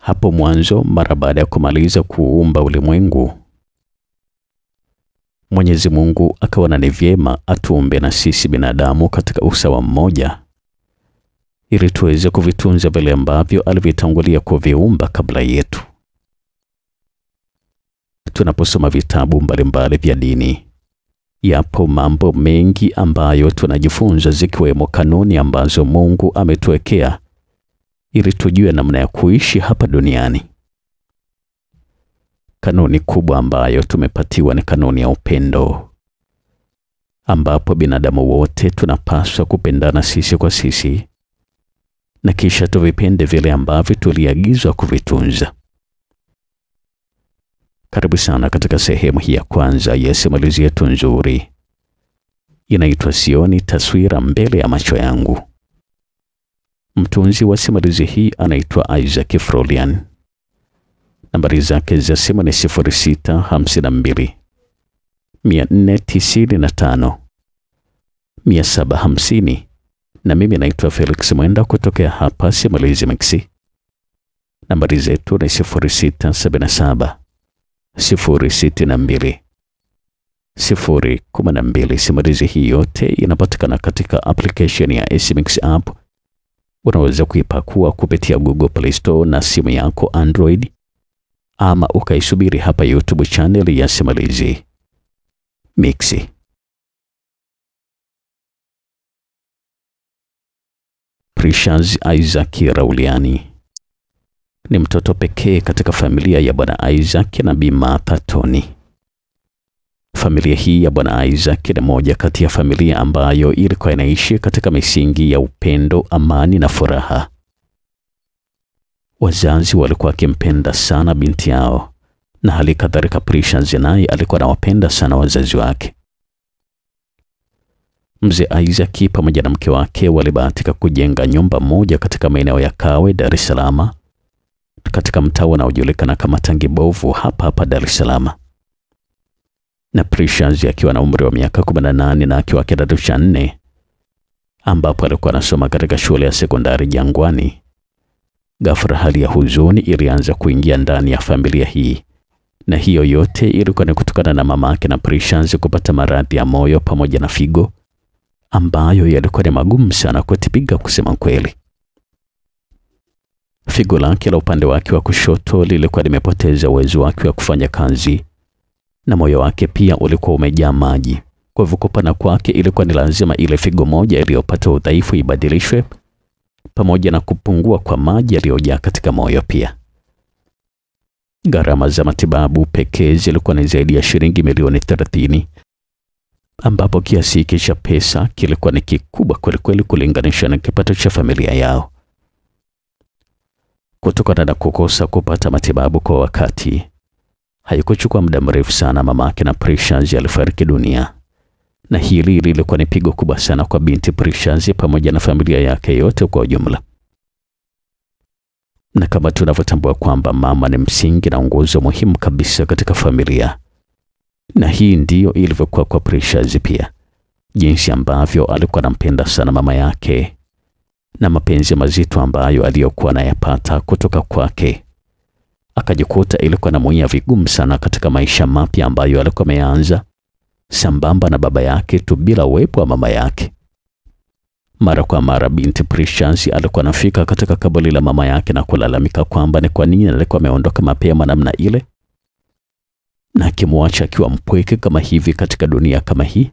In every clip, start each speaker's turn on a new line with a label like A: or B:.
A: Hapo mwanzo, mara baada ya kumaliza kuumba ulimwengu, Mwenyezi Mungu akaona ni vyema atuumbe na sisi binadamu katika usawa mmoja, ili tuweze kuvitunza vile ambavyo alivyotangulia kuviumba kabla yetu. Tunaposoma vitabu mbalimbali vya dini, yapo mambo mengi ambayo tunajifunza, zikiwemo kanuni ambazo Mungu ametuwekea ili tujue namna ya kuishi hapa duniani. Kanuni kubwa ambayo tumepatiwa ni kanuni ya upendo, ambapo binadamu wote tunapaswa kupendana sisi kwa sisi, na kisha tuvipende vile ambavyo tuliagizwa kuvitunza. Karibu sana katika sehemu hii ya kwanza ya simulizi yetu nzuri, inaitwa Sioni Taswira Mbele ya Macho Yangu. Mtunzi wa simulizi hii anaitwa Isaac Frolian. Nambari zake za simu ni 0652 495 750, na mimi naitwa Felix Mwenda kutokea hapa Simulizi Mixi. Nambari zetu ni 0677 062 012. Simulizi hii yote inapatikana katika application ya SMix app. Unaweza kuipakua kupitia Google Play Store na simu yako Android, ama ukaisubiri hapa YouTube channel ya Simulizi Mixi. Precious Isaac Rauliani ni mtoto pekee katika familia ya Bwana Isaac na Bi Martha Tony. Familia hii ya Bwana Isaac ni moja kati ya familia ambayo ilikuwa inaishi katika misingi ya upendo, amani na furaha. Wazazi walikuwa wakimpenda sana binti yao na hali kadhalika Precious naye alikuwa anawapenda sana wazazi wake. Mzee Isaac pamoja na mke wake walibahatika kujenga nyumba moja katika maeneo ya Kawe, Dar es Salaam, katika mtaa unaojulikana kama Tangi Bovu hapa hapa Dar es Salaam. Na Precious akiwa na umri wa miaka 18 na akiwa kidato cha nne, ambapo alikuwa anasoma katika shule ya sekondari Jangwani. Ghafla hali ya huzuni ilianza kuingia ndani ya familia hii, na hiyo yote ilikuwa ni kutokana na mama yake na Precious kupata maradhi ya moyo pamoja na figo ambayo yalikuwa ni magumu sana kutibiga, kusema kweli. Figo lake la upande wake wa kushoto lilikuwa limepoteza uwezo wake wa kufanya kazi na moyo wake pia ulikuwa umejaa maji. Kwa hivyo kupona kwake ilikuwa ni lazima ile figo moja iliyopata udhaifu ibadilishwe, pamoja na kupungua kwa maji yaliyojaa katika moyo pia. Gharama za matibabu pekee zilikuwa ni zaidi ya shilingi milioni 30 ambapo kiasi hiki cha pesa kilikuwa ni kikubwa kwelikweli kulinganisha na kipato cha familia yao. Kutokana na kukosa kupata matibabu kwa wakati, haikuchukua muda mrefu sana mama yake na Precious alifariki dunia, na hili lilikuwa ni pigo kubwa sana kwa binti Precious pamoja na familia yake yote kwa ujumla. Na kama tunavyotambua kwamba mama ni msingi na nguzo muhimu kabisa katika familia, na hii ndiyo ilivyokuwa kwa Precious pia, jinsi ambavyo alikuwa anampenda sana mama yake na mapenzi mazito ambayo aliyokuwa anayapata kutoka kwake, akajikuta ilikuwa na muia vigumu sana katika maisha mapya ambayo alikuwa ameanza sambamba na baba yake tu bila uwepo wa mama yake. Mara kwa mara binti Precious alikuwa anafika katika kaburi la mama yake na kulalamika kwamba ni kwa nini alikuwa ameondoka mapema namna ile na akimwacha akiwa mpweke kama hivi katika dunia kama hii.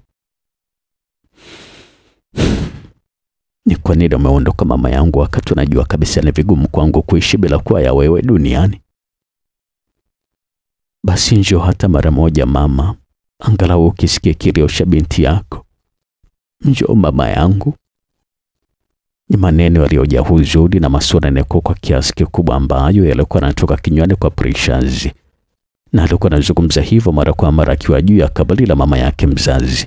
A: Ni kwa nini umeondoka mama yangu, wakati unajua kabisa ni vigumu kwangu kuishi bila kuwa ya wewe duniani? Basi njoo hata mara moja mama, angalau ukisikia kilio cha binti yako. Njoo mama yangu. Ni maneno yaliyojaa huzuni na masononeko kwa kiasi kikubwa, ambayo yalikuwa yanatoka kinywani kwa Precious, na alikuwa anazungumza hivyo mara kwa mara akiwa juu ya kaburi la mama yake mzazi.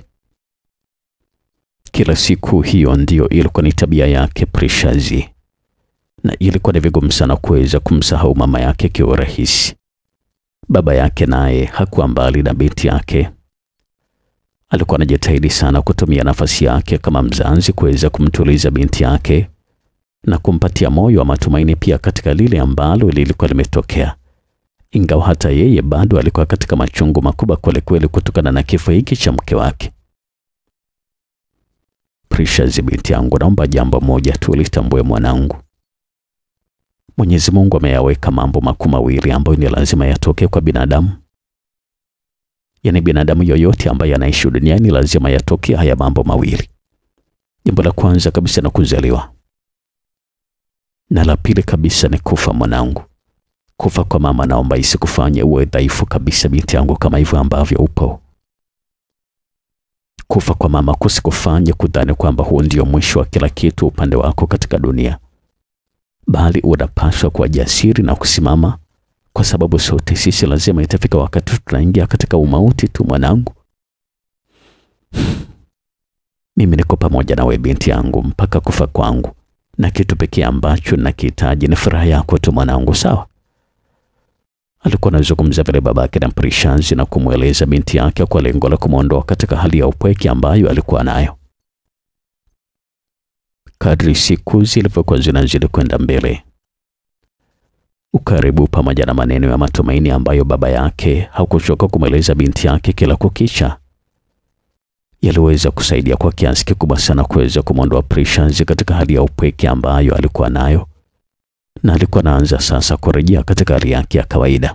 A: Kila siku hiyo ndiyo ilikuwa ni tabia yake Precious, na ilikuwa ni vigumu sana kuweza kumsahau mama yake kiurahisi. Baba yake naye hakuwa mbali na binti yake. Alikuwa anajitahidi sana kutumia nafasi yake kama mzazi kuweza kumtuliza binti yake na kumpatia moyo wa matumaini pia katika lile ambalo lilikuwa limetokea, ingawa hata yeye bado alikuwa katika machungu makubwa kwelikweli kutokana na kifo hiki cha mke wake. Precious, binti yangu, naomba jambo moja tu litambue mwanangu. Mwenyezi Mungu ameyaweka mambo makuu mawili ambayo ni lazima yatokee kwa binadamu. Yaani binadamu yoyote ambaye anaishi duniani lazima yatokee haya mambo mawili. Jambo la kwanza kabisa ni kuzaliwa, na la pili kabisa ni kufa. Mwanangu, kufa kwa mama naomba isikufanye uwe dhaifu kabisa, binti yangu, kama hivyo ambavyo upo. Kufa kwa mama kusikufanye kudhani kwamba huu ndio mwisho wa kila kitu upande wako katika dunia, bali unapaswa kuwa jasiri na kusimama, kwa sababu sote sisi lazima itafika wakati tunaingia katika umauti tu. Mwanangu, mimi niko pamoja nawe binti yangu mpaka kufa kwangu, na kitu pekee ambacho nakihitaji ni furaha yako tu mwanangu, sawa? Alikuwa anazungumza vile babake na Precious na kumweleza binti yake kwa lengo la kumwondoa katika hali ya upweke ambayo alikuwa nayo. Kadri siku zilivyokuwa zinazidi kwenda mbele, ukaribu pamoja na maneno ya matumaini ambayo baba yake hakuchoka kumweleza binti yake kila kukicha yaliweza kusaidia kwa kiasi kikubwa sana kuweza kumwondoa Precious katika hali ya upweke ambayo alikuwa nayo na alikuwa anaanza sasa kurejea katika hali yake ya kawaida.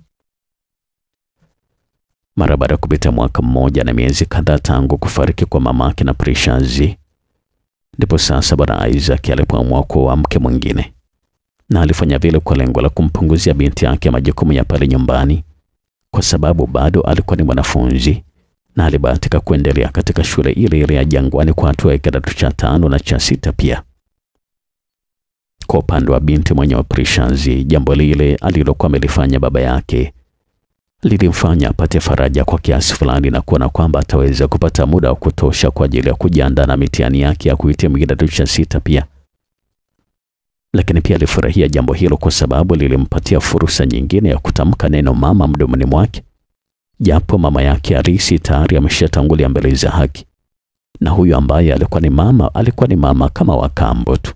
A: Mara baada ya kupita mwaka mmoja na miezi kadhaa tangu kufariki kwa mamake na Precious, ndipo sasa bwana Isaac alipoamua kuoa mke mwingine, na alifanya vile kwa lengo la kumpunguzia binti yake majukumu ya pale nyumbani, kwa sababu bado alikuwa ni mwanafunzi na alibahatika kuendelea katika shule ile ile ya Jangwani kwa hatua ya kidato cha tano na cha sita pia. Kwa upande wa binti mwenye wa Precious, jambo lile alilokuwa amelifanya baba yake lilimfanya apate faraja kwa kiasi fulani na kuona kwamba ataweza kupata muda wa kutosha kwa ajili ya kujiandaa na mitihani yake ya kuhitimu kidato cha sita pia. Lakini pia alifurahia jambo hilo kwa sababu lilimpatia fursa nyingine ya kutamka neno mama mdomoni mwake, japo mama yake Arisi tayari ameshatangulia mbele za haki, na huyu ambaye alikuwa ni mama alikuwa ni mama kama wa kambo tu.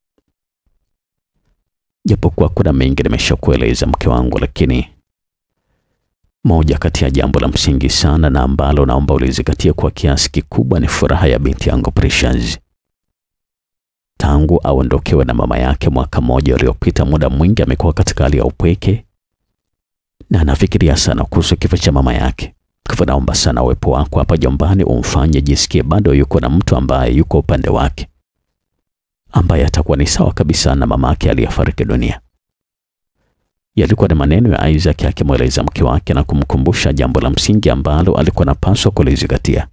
A: Japokuwa kuna mengi nimeshakueleza mke wangu, lakini moja kati ya jambo la msingi sana na ambalo naomba ulizingatie kwa kiasi kikubwa ni furaha ya binti yangu Precious. Tangu aondokewe na mama yake mwaka mmoja uliopita, muda mwingi amekuwa katika hali ya upweke na anafikiria sana kuhusu kifo cha mama yake. Kwa hivyo naomba sana uwepo wako hapa jombani umfanye jisikie bado yuko na mtu ambaye yuko upande wake ambaye atakuwa ni sawa kabisa na mama yake aliyefariki dunia. Yalikuwa ni maneno ya Isaac akimweleza mke wake na kumkumbusha jambo la msingi ambalo alikuwa anapaswa kulizingatia.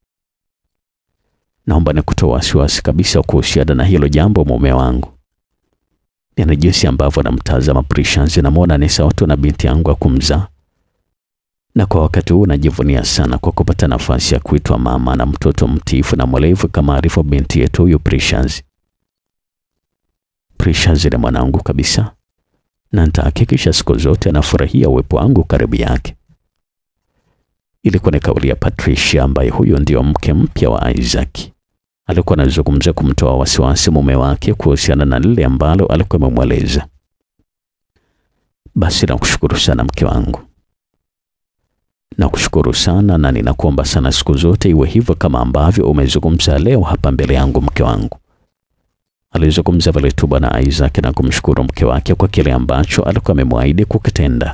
A: Naomba nikutoa wasiwasi kabisa kuhusiana na hilo jambo, mume wangu. Yaani jinsi ambavyo namtazama Precious, namwona ni sawa tu na binti yangu akumzaa, na kwa wakati huu najivunia sana kwa kupata nafasi ya kuitwa mama na mtoto mtiifu na mwelevu kama alivyo binti yetu huyu Precious. Precious ni mwanangu kabisa, na nitahakikisha siku zote anafurahia uwepo wangu karibu yake. Ilikuwa ni kauli ya Patricia, ambaye huyo ndio mke mpya wa Isaac. Alikuwa anazungumza kumtoa wasiwasi mume wake kuhusiana na lile ambalo alikuwa amemweleza. Basi nakushukuru sana mke wangu, nakushukuru sana na ninakuomba sana siku zote iwe hivyo kama ambavyo umezungumza leo hapa mbele yangu, mke wangu. Alizungumza vile tu bwana Isaac na kumshukuru mke wake kwa kile ambacho alikuwa amemwahidi kukitenda.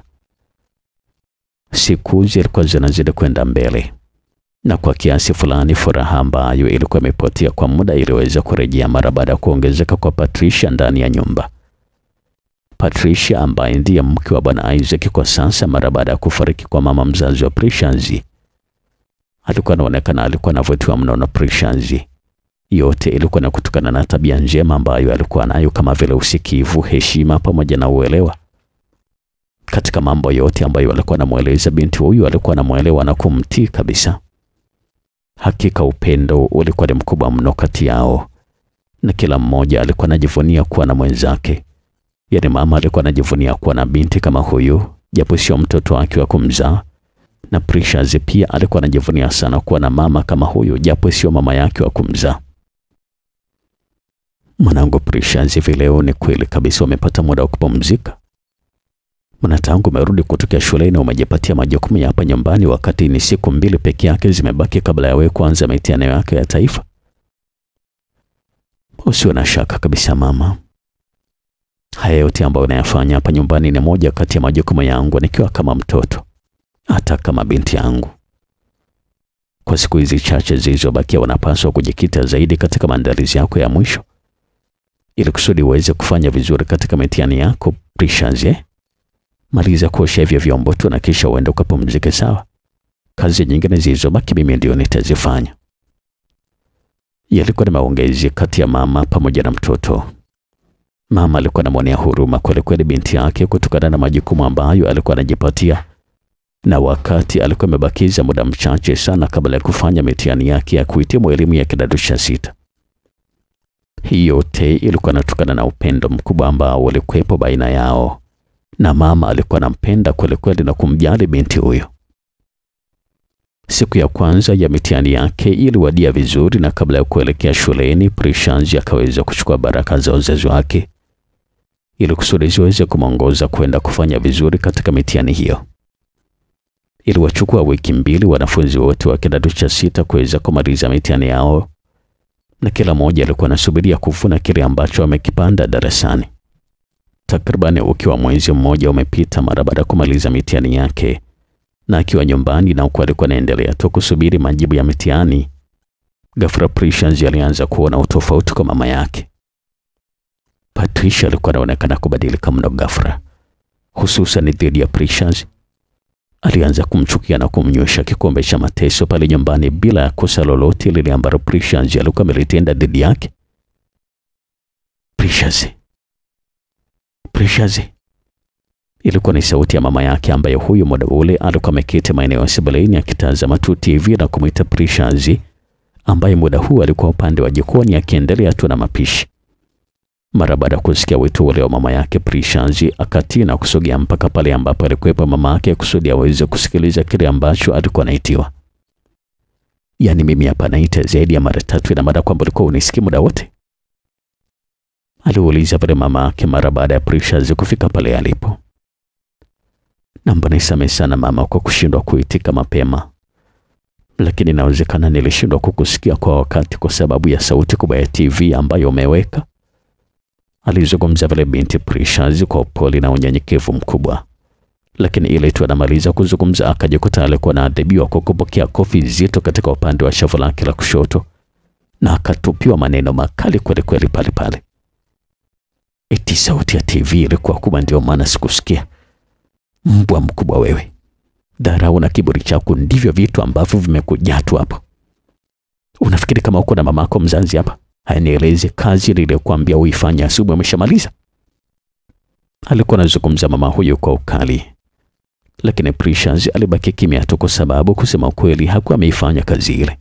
A: Siku zilikuwa zinazidi kwenda mbele, na kwa kiasi fulani furaha ambayo ilikuwa imepotea kwa muda iliweza kurejea mara baada ya kuongezeka kwa Patricia ndani ya nyumba. Patricia ambaye ndiye mke wa bwana Isaac kwa sasa, mara baada ya kufariki kwa mama mzazi wa Precious, alikuwa anaonekana alikuwa anavutiwa mno na Precious. Yote ilikuwa na kutokana na tabia njema ambayo alikuwa nayo kama vile usikivu, heshima pamoja na uelewa katika mambo yote ambayo alikuwa anamweleza binti huyu, alikuwa anamwelewa na kumtii kabisa. Hakika upendo ulikuwa ni mkubwa mno kati yao, na kila mmoja alikuwa anajivunia kuwa na mwenzake. Yaani mama alikuwa anajivunia kuwa na binti kama huyu, japo sio mtoto wake wa kumzaa, na Precious pia alikuwa anajivunia sana kuwa na mama kama huyu, japo sio mama yake wa kumzaa. Mwanangu Precious, hivi leo ni kweli kabisa umepata muda wa kupumzika? Mbona tangu umerudi kutokea shuleni umejipatia majukumu ya hapa nyumbani, wakati ni siku mbili peke yake zimebaki kabla ya wewe kuanza mitihani yake ya taifa? Usiwe na shaka kabisa mama, haya yote ambayo unayafanya hapa nyumbani ni moja kati ya majukumu yangu nikiwa kama mtoto, hata kama binti yangu. Kwa siku hizi chache zilizobakia, unapaswa kujikita zaidi katika maandalizi yako ya mwisho ili kusudi uweze kufanya vizuri katika mitihani yako Precious, eh? Maliza kuosha hivyo vyombo tu na kisha uende ukapumzike, sawa? Kazi nyingine zilizobaki mimi ndio nitazifanya. Yalikuwa ni maongezi kati ya mama pamoja na mtoto. Mama alikuwa anamwonea huruma kweli kweli binti yake kutokana na majukumu ambayo alikuwa anajipatia, na wakati alikuwa amebakiza muda mchache sana kabla ya kufanya mitihani yake ya kuhitimu elimu ya kidato cha sita. Hii yote ilikuwa inatokana na upendo mkubwa ambao ulikuwepo baina yao, na mama alikuwa anampenda kweli kweli na kumjali binti huyo. Siku ya kwanza ya mitihani yake iliwadia vizuri, na kabla ya kuelekea shuleni, Precious akaweza kuchukua baraka za wazazi wake ili kusudi ziweze kumwongoza kwenda kufanya vizuri katika mitihani hiyo. Iliwachukua wiki mbili wanafunzi wote wa kidato cha sita kuweza kumaliza mitihani yao, na kila mmoja alikuwa anasubiria kuvuna kile ambacho amekipanda darasani. Takriban ukiwa mwezi mmoja umepita mara baada ya kumaliza mitihani yake na akiwa nyumbani na huku alikuwa anaendelea tu kusubiri majibu ya mitihani, ghafla Precious alianza kuona utofauti kwa mama yake. Patricia alikuwa anaonekana kubadilika mno ghafla, hususan dhidi ya Precious. Alianza kumchukia na kumnywesha kikombe cha mateso pale nyumbani bila ya kosa lolote lile ambalo Precious alikuwa amelitenda dhidi yake. Precious, Precious Ilikuwa ni sauti ya mama yake ambaye huyu muda ule alikuwa ameketi maeneo ya sebuleni akitazama tu TV na kumwita Precious, ambaye muda huu alikuwa upande wa jikoni akiendelea tu na mapishi. Mara baada ya kusikia wito ule wa mama yake, Precious akatii na kusogea mpaka pale ambapo alikuwepo mama yake kusudi aweze kusikiliza kile ambacho alikuwa anaitiwa. Yaani mimi hapa naita zaidi ya mara tatu, ina maana kwamba ulikuwa unisikii muda wote? Aliuliza pale mama yake mara baada ya Precious kufika pale alipo. Naomba nisamehe sana mama kwa kushindwa kuitika mapema, lakini inawezekana nilishindwa kukusikia kwa wakati kwa sababu ya sauti kubwa ya TV ambayo umeweka, alizungumza vile binti Precious kwa upole na unyenyekevu mkubwa. Lakini ile tu anamaliza kuzungumza akajikuta alikuwa anaadhibiwa kwa kupokea kofi zito katika upande wa shavu lake la kushoto na akatupiwa maneno makali kweli kweli pale pale. Eti sauti ya TV ilikuwa kubwa, ndio maana sikusikia. Mbwa mkubwa wewe! Dharau na kiburi chako ndivyo vitu ambavyo vimekujaa tu hapo. Unafikiri kama uko na mamako mzazi hapa? Haya, nieleze kazi niliyokuambia uifanye asubuhi umeshamaliza? Alikuwa anazungumza mama huyo kwa ukali, lakini Precious alibaki kimya tu, kwa sababu kusema ukweli hakuwa ameifanya kazi ile.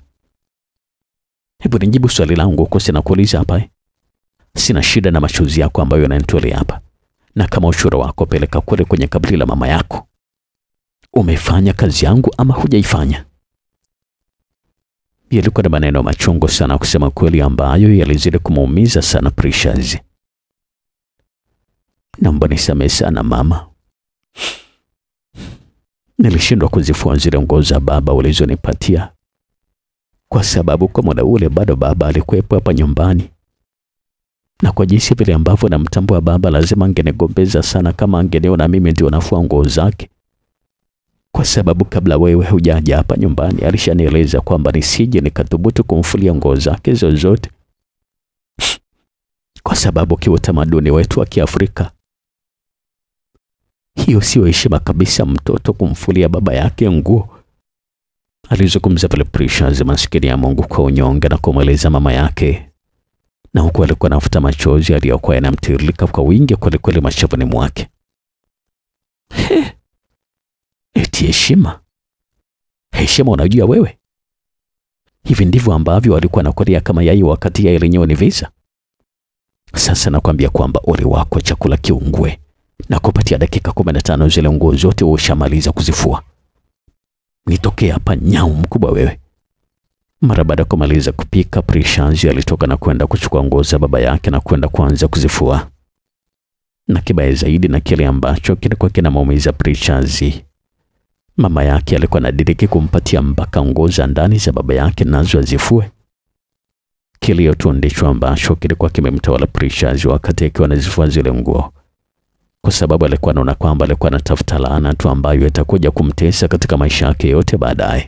A: Hebu nijibu swali langu huko, sina kuuliza hapa eh? Sina shida na machozi yako ambayo yananitolea hapa na kama ushuru wako peleka kule kwenye kaburi la mama yako. Umefanya kazi yangu ama hujaifanya? Yalikuwa na maneno machungu sana kusema kweli, ambayo yalizidi kumuumiza sana Precious. Naomba nisamehe sana mama, nilishindwa kuzifua zile nguo za baba ulizonipatia kwa sababu kwa muda ule bado baba alikuwepo hapa nyumbani na kwa jinsi vile ambavyo namtambua baba, lazima angenigombeza sana kama angeniona mimi ndio nafua nguo zake, kwa sababu kabla wewe hujaja hapa nyumbani alishanieleza kwamba nisije nikathubutu kumfulia nguo zake zozote, kwa sababu kiutamaduni wetu wa Kiafrika hiyo sio heshima kabisa, mtoto kumfulia baba yake nguo. Alizungumza pale Precious, maskini ya Mungu, kwa unyonge na kumweleza mama yake na huku alikuwa anafuta machozi aliyokuwa yanamtiririka kwa wingi kwelikweli mashavuni mwake. He, eti heshima? Heshima unajua wewe? Hivi ndivyo ambavyo walikuwa nakulia kama yai wakati yai lenyewe ni visa. Sasa nakwambia kwamba ole wako, chakula kiungue na kupatia dakika kumi na tano zile nguo zote ushamaliza kuzifua. Nitokee hapa nyau mkubwa wewe. Mara baada ya kumaliza kupika, Precious alitoka na kwenda kuchukua nguo za baba yake na kwenda kuanza kuzifua. Na kibaya zaidi na kile ambacho kilikuwa kinamuumiza Precious, mama yake alikuwa anadiriki kumpatia mpaka nguo za ndani za baba yake nazo azifue. Kilio tu ndicho ambacho kilikuwa kimemtawala Precious wakati akiwa anazifua zile nguo, kwa sababu alikuwa anaona kwamba alikuwa anatafuta laana tu ambayo itakuja kumtesa katika maisha yake yote baadaye.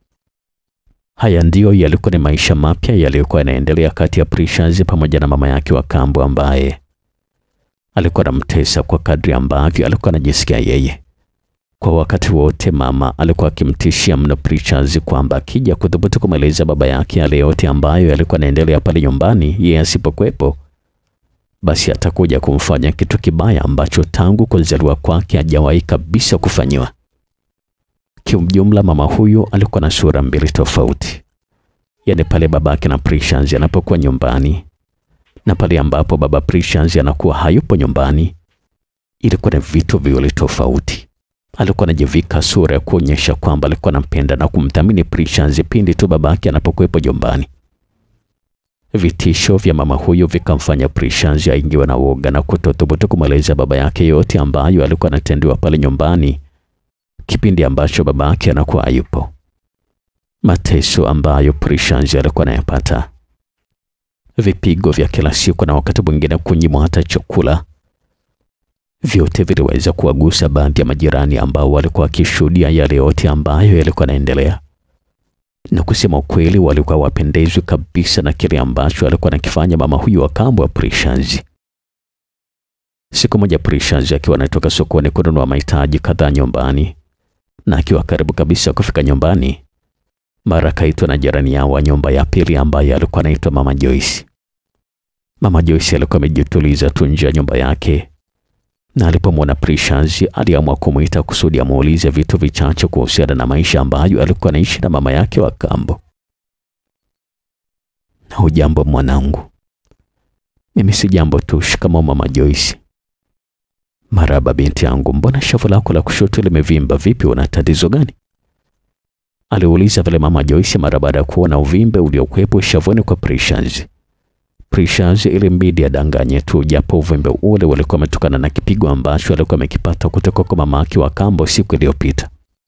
A: Haya ndiyo yalikuwa ni maisha mapya yaliyokuwa yanaendelea kati ya Precious pamoja na mama yake wa kambo ambaye alikuwa anamtesa kwa kadri ambavyo alikuwa anajisikia yeye. Kwa wakati wote mama alikuwa akimtishia mno Precious kwamba akija kudhubutu kumweleza baba yake yale yote ambayo yalikuwa yanaendelea pale nyumbani, yeye asipokuwepo, basi atakuja kumfanya kitu kibaya ambacho tangu kuzaliwa kwake hajawahi kabisa kufanyiwa. Kiujumla, mama huyu alikuwa na sura mbili tofauti, yaani pale babake na Precious anapokuwa nyumbani na pale ambapo baba Precious anakuwa hayupo nyumbani, ilikuwa ni vitu viwili tofauti. Alikuwa anajivika sura ya kuonyesha kwamba alikuwa anampenda na kumthamini Precious pindi tu babake anapokuwepo nyumbani. Vitisho vya mama huyu vikamfanya Precious aingiwe na woga na kutothubutu kumweleza baba yake yote ambayo alikuwa anatendewa pale nyumbani kipindi ambacho baba yake anakuwa hayupo. Mateso ambayo Precious alikuwa anayapata, vipigo vya kila siku na wakati mwingine kunyimwa hata chakula, vyote viliweza kuwagusa baadhi ya majirani ambao walikuwa wakishuhudia yale yote ambayo yalikuwa yanaendelea, na kusema ukweli, walikuwa wapendezwi kabisa na kile ambacho alikuwa anakifanya mama huyu wa kambo wa Precious. Siku moja Precious akiwa anatoka sokoni kununua mahitaji kadhaa nyumbani, na akiwa karibu kabisa kufika nyumbani, mara akaitwa na jirani yao wa nyumba ya pili ambaye alikuwa anaitwa Mama Joyce. Mama Joyce alikuwa amejituliza tu nje ya nyumba yake, na alipomwona Precious aliamua kumwita kusudi amuulize vitu vichache kuhusiana na maisha ambayo alikuwa anaishi na mama yake wa kambo. Na hujambo mwanangu? Mimi si jambo tu, shikamoo Mama Joyce. Maraba binti yangu, mbona shavu lako la kushoto limevimba vipi? Una tatizo gani? aliuliza vile Mama Joyce mara baada ya kuona uvimbe uliokuwepo shavuni kwa Precious. Precious ilimbidi adanganye tu, japo uvimbe ule ulikuwa umetokana na kipigo ambacho alikuwa amekipata kutoka kwa mama yake wa kambo siku iliyopita.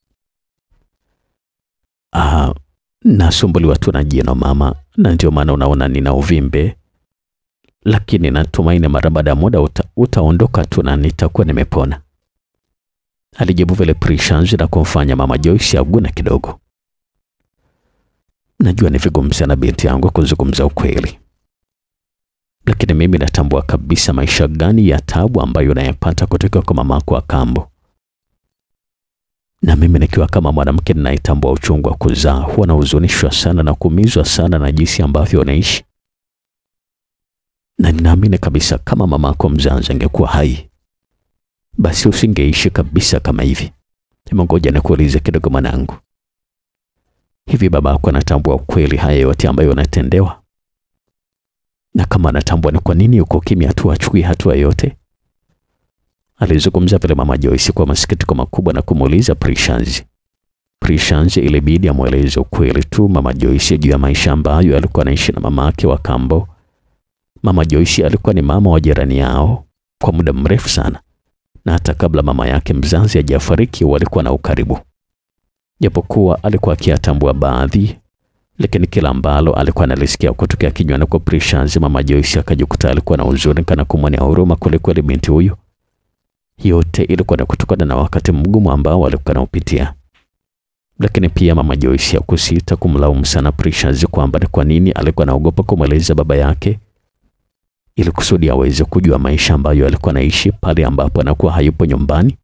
A: Ah, nasumbuliwa tu na jino mama, na ndio maana unaona nina uvimbe, lakini natumaini mara baada ya muda uta, utaondoka tu na nitakuwa nimepona, alijibu vile Precious na kumfanya Mama Joyce aguna kidogo. Najua ni vigumu sana binti yangu kuzungumza ukweli, lakini mimi natambua kabisa maisha gani ya tabu ambayo unayapata kutoka kwa mamako wa kambo, na mimi nikiwa kama mwanamke ninayetambua uchungu wa kuzaa, huwa nahuzunishwa sana na kuumizwa sana na jinsi ambavyo unaishi, na ninaamini kabisa kama mamako mzazi angekuwa hai, basi usingeishi kabisa kama hivi. Hebu ngoja nikuulize kidogo mwanangu, hivi babako anatambua ukweli haya yote ambayo unatendewa? Na kama anatambua, ni kwa nini uko kimya tu, achukui hatua yote? Alizungumza vile Mama Joyce kwa masikitiko makubwa na kumuuliza Precious. Precious ilibidi amweleze ukweli tu Mama Joyce juu ya maisha ambayo alikuwa anaishi na mama yake wa kambo. Mama Joyce alikuwa ni mama wa jirani yao kwa muda mrefu sana, na hata kabla mama yake mzazi hajafariki walikuwa na ukaribu, japokuwa alikuwa akiyatambua baadhi, lakini kila ambalo alikuwa analisikia kutokea kinywani kwa Precious, Mama Joyce akajikuta alikuwa na huzuni kana kumwonea huruma kwelikweli binti huyu. Yote ilikuwa ni kutokana na wakati mgumu ambao alikuwa anaupitia, lakini pia Mama Joyce hakusita kumlaumu sana Precious kwamba ni kwa nini alikuwa anaogopa kumweleza baba yake ili kusudi aweze kujua maisha ambayo alikuwa anaishi pale ambapo anakuwa hayupo nyumbani.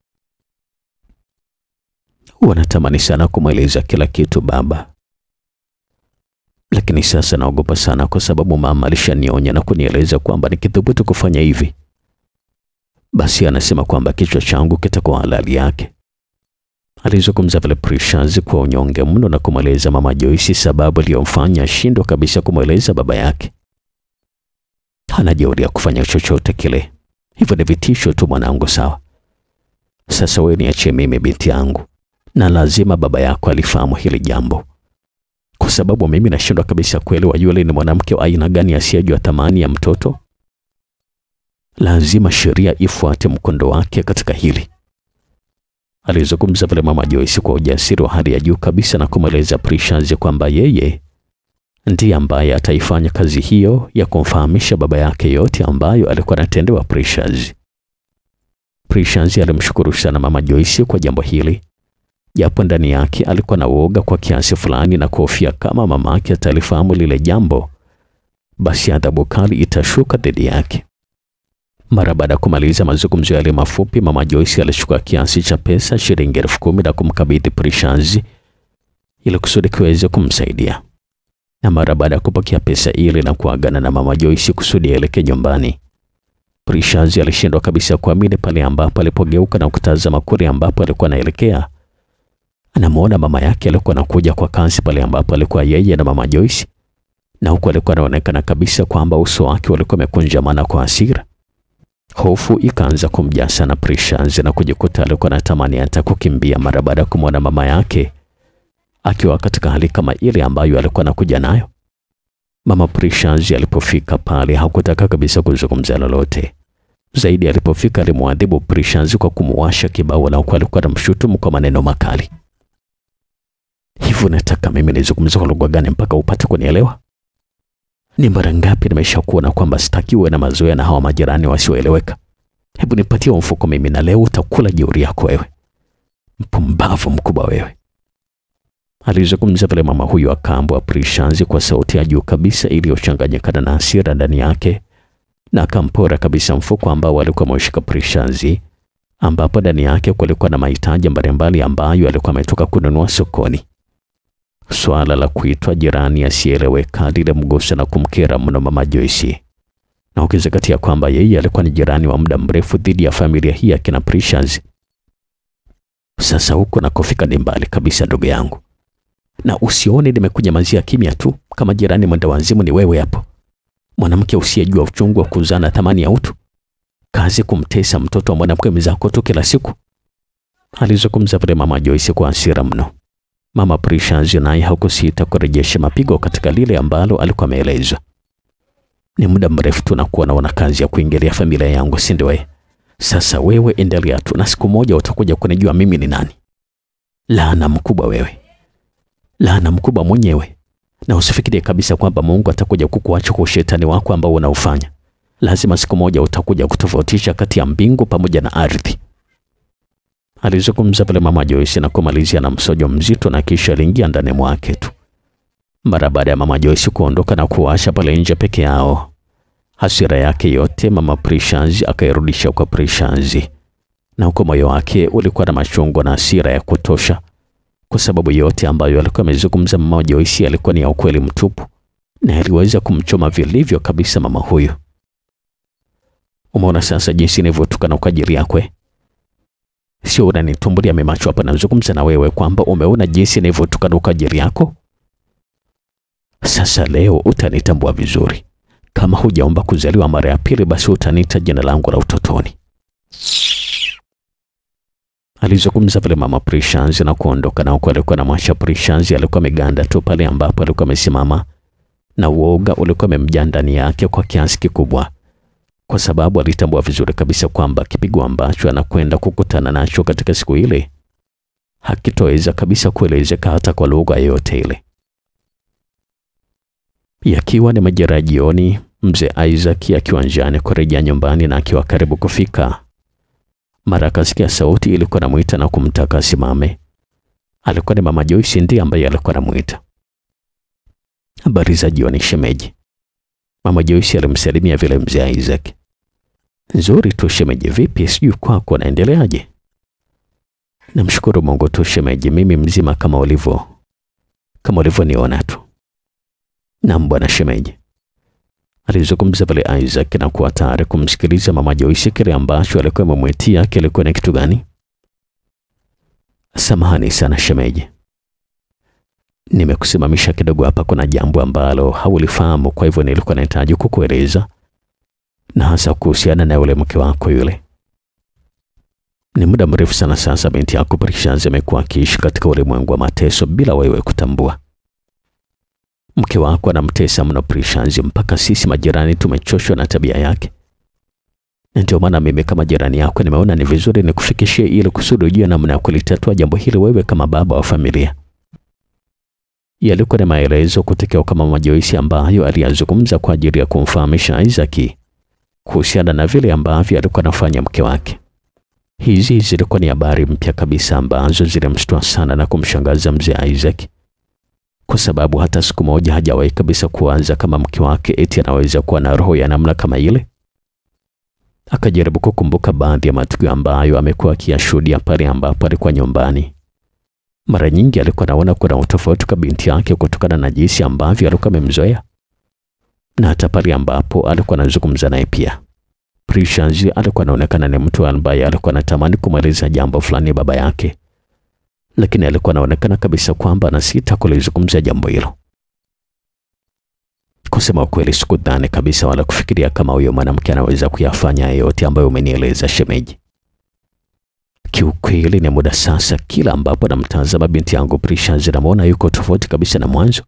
A: Wanatamani sana kumweleza kila kitu baba, lakini sasa naogopa sana kwa sababu mama alishanionya na kunieleza kwamba nikithubutu kufanya hivi, basi anasema kwamba kichwa changu kitakuwa halali yake. Alizungumza vile Precious kwa unyonge mno na kumweleza Mama Joyce sababu iliyomfanya ashindwa kabisa kumweleza baba yake. Hana jeuri ya kufanya chochote kile, hivyo ni vitisho tu mwanangu. Sawa, sasa wewe niachie mimi binti yangu, na lazima baba yako alifahamu hili jambo, kwa sababu mimi nashindwa kabisa kuelewa yule ni mwanamke wa aina gani asiyejua thamani ya mtoto. Lazima sheria ifuate mkondo wake katika hili. Alizungumza vile mama Joyce kwa ujasiri wa hali ya juu kabisa na kumweleza Precious kwamba yeye ndiye ambaye ataifanya kazi hiyo ya kumfahamisha baba yake yote ambayo alikuwa anatendewa Precious. Precious alimshukuru sana mama Joyce kwa jambo hili, japo ndani yake alikuwa na uoga kwa kiasi fulani na kuhofia kama mama yake atalifahamu lile jambo, basi adhabu kali itashuka dhidi yake. Mara baada ya kumaliza mazungumzo yale mafupi, mama Joyce alichukua kiasi cha pesa shilingi elfu kumi na kumkabidhi Precious ili kusudi kiweze kumsaidia. Na mara baada ya kupokea pesa ile na kuagana na mama Joyce kusudi aelekee nyumbani, Precious alishindwa kabisa kuamini pale ambapo alipogeuka na kutazama kule ambapo alikuwa anaelekea. Anamuona mama yake alikuwa anakuja kwa kasi pale ambapo alikuwa yeye na mama Joyce, na huku alikuwa anaonekana kabisa kwamba uso wake ulikuwa umekunjamana kwa hasira. Hofu ikaanza kumjaa sana Precious na kujikuta alikuwa anatamani hata kukimbia mara baada ya kumwona mama yake akiwa katika hali kama ile ambayo alikuwa anakuja nayo. Mama Precious alipofika pale hakutaka kabisa kuzungumza lolote zaidi. Alipofika alimwadhibu Precious kwa kumuwasha kibao na huku alikuwa anamshutumu kwa maneno makali. Hivyo nataka mimi nizungumze kwa lugha gani mpaka upate kunielewa? Ni mara ngapi nimeshakuona kwamba sitaki uwe na mazoea na hawa majirani wasioeleweka? Hebu nipatie mfuko mimi, na leo utakula jeuri yako wewe, mpumbavu mkubwa wewe. Alizungumza vile mama huyu akaambwa Precious kwa sauti ya juu kabisa iliyochanganyikana na hasira ndani yake, na akampora kabisa mfuko ambao alikuwa ameushika Precious, ambapo ndani yake kulikuwa na mahitaji mbalimbali ambayo alikuwa ametoka kununua sokoni. Swala la kuitwa jirani asieleweka lilimgusa na kumkera mno mama Joyce, na ukizingatia kwamba yeye alikuwa ni jirani wa muda mrefu dhidi ya familia hii ya kina Precious. Sasa huko nakofika ni mbali kabisa, ndugu yangu, na usione nimekunyamazia kimya tu. Kama jirani mwenda wazimu ni wewe hapo, mwanamke usiyejua uchungu wa kuzana thamani ya utu, kazi kumtesa mtoto wa mwanamke mwenzako tu kila siku. Alizungumza vile mama Joyce kwa hasira mno. Mama Precious naye hakusita kurejesha mapigo katika lile ambalo alikuwa ameelezwa. Ni muda mrefu tu nakuwa naona kazi ya kuingilia familia yangu, si ndio? Wewe sasa, wewe endelea tu, na siku moja utakuja kunijua mimi ni nani. Laana mkubwa wewe, laana mkubwa mwenyewe, na usifikirie kabisa kwamba Mungu atakuja kukuacha kwa ushetani wako ambao unaufanya. Lazima siku moja utakuja kutofautisha kati ya mbingu pamoja na ardhi. Alizungumza pale mama Joyce na kumalizia na msojo mzito, na kisha aliingia ndani mwake tu. Mara baada ya mama Joyce kuondoka na kuwasha pale nje peke yao, hasira yake yote mama Precious akairudisha kwa Precious, na huko moyo wake ulikuwa na machungu na hasira ya kutosha, kwa sababu yote ambayo alikuwa amezungumza mama Joyce alikuwa ni ya ukweli mtupu, na aliweza kumchoma vilivyo kabisa mama huyu. Umeona sasa jinsi nilivyotukana kwa ajili yako Sio unanitumbulia memacho hapa, nazungumza na wewe kwamba umeona jinsi nilivyotukana kwa ajili yako. Sasa leo utanitambua vizuri. Kama hujaomba kuzaliwa mara ya pili, basi utaniita jina langu la utotoni. Alizungumza vile mama Precious na kuondoka, na huko alikuwa na mwasha Precious alikuwa ameganda tu pale ambapo alikuwa amesimama, na uoga ulikuwa umemjaa ndani yake kwa kiasi kikubwa kwa sababu alitambua vizuri kabisa kwamba kipigo ambacho anakwenda kukutana nacho katika siku ile hakitoweza kabisa kuelezeka hata kwa lugha yoyote ile. Yakiwa ni majira ya jioni, mzee Isaac akiwa njiani kurejea nyumbani na akiwa karibu kufika, mara akasikia sauti ilikuwa namuita na kumtaka asimame. Alikuwa ni mama Joyce ndiye ambaye alikuwa anamuita. Habari za jioni shemeji. Mama Joyce alimsalimia vile mzee Isaac. Nzuri tu shemeji, vipi? Sijui kwako naendeleaje? Namshukuru Mungu tu shemeji, mimi mzima kama ulivyo kama ulivyoniona tu. Naam bwana shemeji, alizungumza vile Isaac na kuwa tayari kumsikiliza mama Joyce kile ambacho alikuwa amemwitia kilikuwa ni kitu gani. Samahani sana shemeji, nimekusimamisha kidogo hapa, kuna jambo ambalo haulifahamu, kwa hivyo nilikuwa nahitaji kukueleza, na hasa kuhusiana na yule mke wako yule. Ni muda mrefu sana sasa binti yako Precious amekuwa akiishi katika ulimwengu wa mateso bila wewe kutambua. Mke wako anamtesa mno Precious, mpaka sisi majirani tumechoshwa na tabia yake, na ndio maana mimi kama jirani yako nimeona ni vizuri nikufikishie ili kusudi ujue namna ya kulitatua jambo hili wewe kama baba wa familia. Yalikuwa ni maelezo kutoka kwa Mama Joyce ambayo aliyazungumza kwa ajili ya kumfahamisha Isaac kuhusiana na vile ambavyo alikuwa anafanya mke wake. Hizi zilikuwa ni habari mpya kabisa ambazo zilimshtua sana na kumshangaza mzee Isaac, kwa sababu hata siku moja hajawahi kabisa kuanza kama mke wake eti anaweza kuwa na roho ya namna kama ile. Akajaribu kukumbuka baadhi ya matukio ambayo amekuwa akiyashuhudia pale ambapo alikuwa nyumbani. Mara nyingi alikuwa anaona kuna utofauti kwa binti yake kutokana na jinsi ambavyo alikuwa amemzoea, na hata pale ambapo alikuwa anazungumza naye pia. Precious alikuwa anaonekana ni mtu ambaye alikuwa anatamani kumweleza jambo fulani baba yake, lakini alikuwa anaonekana kabisa kwamba anasita kulizungumzia jambo hilo. Kusema ukweli, sikudhani kabisa wala kufikiria kama huyo mwanamke anaweza kuyafanya yote ambayo umenieleza shemeji. Kiukweli ni muda sasa, kila ambapo namtazama binti yangu Precious namwona yuko tofauti kabisa na mwanzo.